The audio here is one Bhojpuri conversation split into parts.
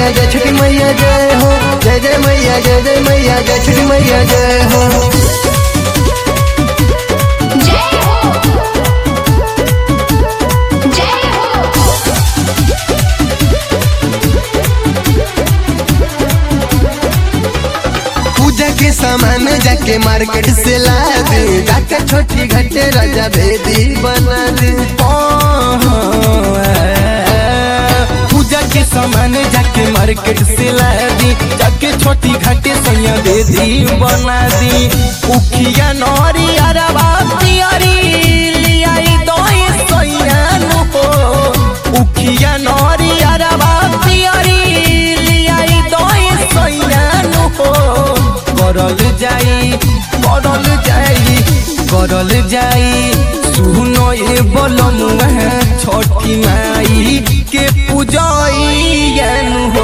मैया जय छठी मैया जय हो जय जय मैया जय जय मैया जय छठी मैया जय हो जय हो जय हो पूजा के सामान जाके मार्केट से ला दे जाके छोटी घटे राजा भेदी बना दे पूजा के सामान जाके मार्केट से ला दी जाके छोटी घाटे सैया दे दी बना दी उखिया नौरी अरबा पियरी लियाई दोई सैया नु हो उखिया नौरी अरबा पियरी लियाई दोई सैया नु हो करल जाई करल जाई करल जाई सुनो ये बोलमुआ छोटी माई के पूजैन हो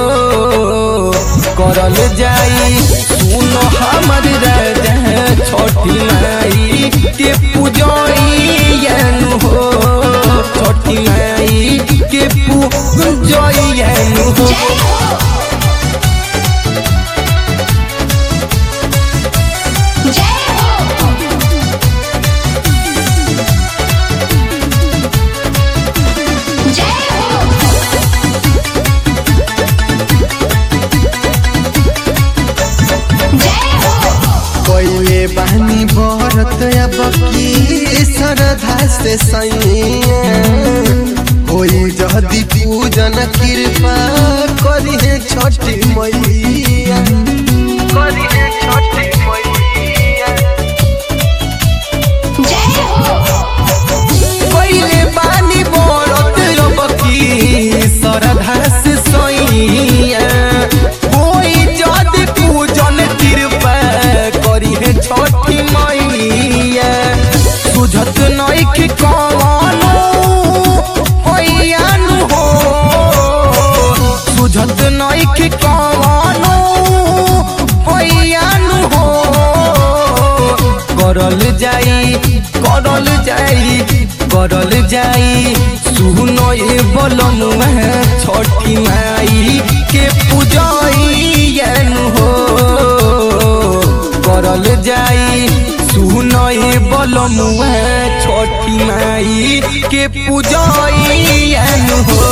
करल जाई सुनो हमर राजा छोटी माई के पूजैन हो छोटी माई के पूजैन हो जय हो जय हो जय हो जय हो कोइले बहनी भरत अब की श्रद्धा से सैया होई जदी पूजन कृपा करिहे छठी मैया करिहे छठी मैया जय हो पहिले बानी बरत रबकी सरधा से सैया कोई जद पूजन कृपा करी है छठी मैया सुझत नइख कवनो होइयान हो सुझत नइख कवनो होइयान हो करल जाई करल जाई करल जाई सुनो ये बोलमुआ छठी माई के पूजैन हो करल जाई सुनो ये बोलमुआ छठी माई के पूजैन हो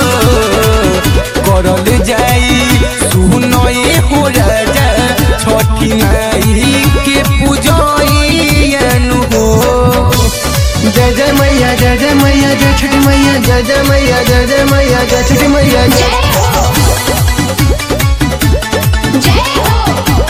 करल जाई सुनो ये हो राजा छठी माई के पूजैन हो जय जय मैया जय जय मैया जय छठी मैया जय जय मैया जय जय मैया जय छठी मैया जय जय हो जय हो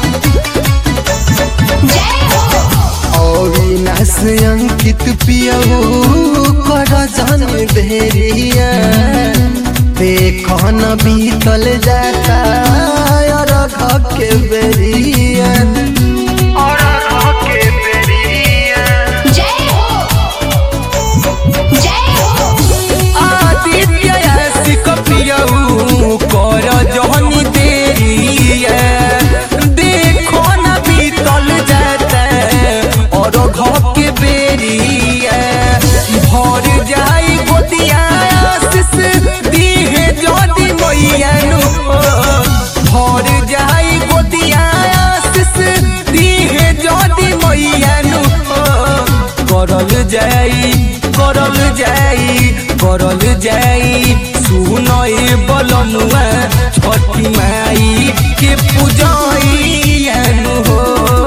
जय हो अविनाश अंकित पियऊ कर जन भेरिया देखो न बीतल जाता और के बेरिया और के बेरिया जय हो जय हो आदित्य सिक पियऊ कर जहनी देरिया देखो न बीतल जाता और घर के बेरिया भर जाई गोदिया आशीष दीहे जदी मैया नु भर जाई गोदिया आशीष दीहे जदी मैया नु करल जाई करल जाई करल जाई सुनई बलनुआ छठी माई के पूजैन हो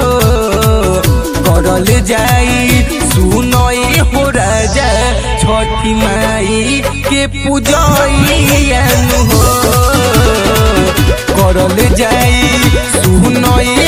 करल जाई सुनई हो राजा छठी माई के पूजैन हो करल जाई सुनई